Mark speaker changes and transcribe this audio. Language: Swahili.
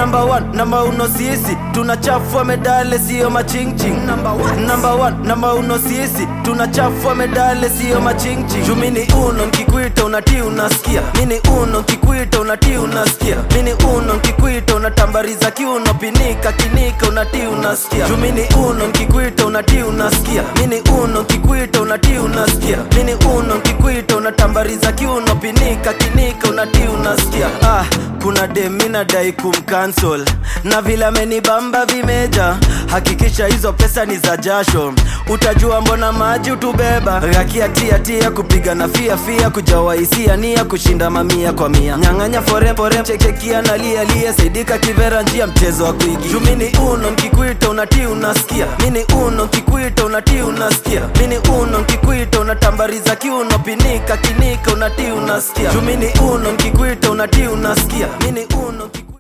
Speaker 1: number one namba uno sisi tunachafua medale siyo machingching number one number one namba uno sisi tunachafua medale siyo machingching juu mini uno nkikuita unatii unasikia mini uno nkikuita unatii unasikia mini uno nkikuita unatambariza kiuno pinika kinika unatii unasikia juu mini uno nkikuita unatii unasikia mini uno nkikuita unatii unasikia mini uno nkikuita unatambariza kiuno pinika kinika unatii unasikia ah, kuna demina dai kumcancel na vile amenibamba vimeja hakikisha hizo pesa ni za jasho utajua mbona maji utubeba rakiatiatia kupiga na fia fia kujawaisia nia kushinda mamia kwa mia nyang'anya fore fore chekekia na lia lia saidika kivera njia mchezo wa kuigi jumini uno nkikuita unatii unasikia mini uno nkikuita unatii unasikia mini uno nkikuita unatambariza kiuno pinika kinika unatii unasikia jumini uno nkikuita unatii unasikia mini uno nkiku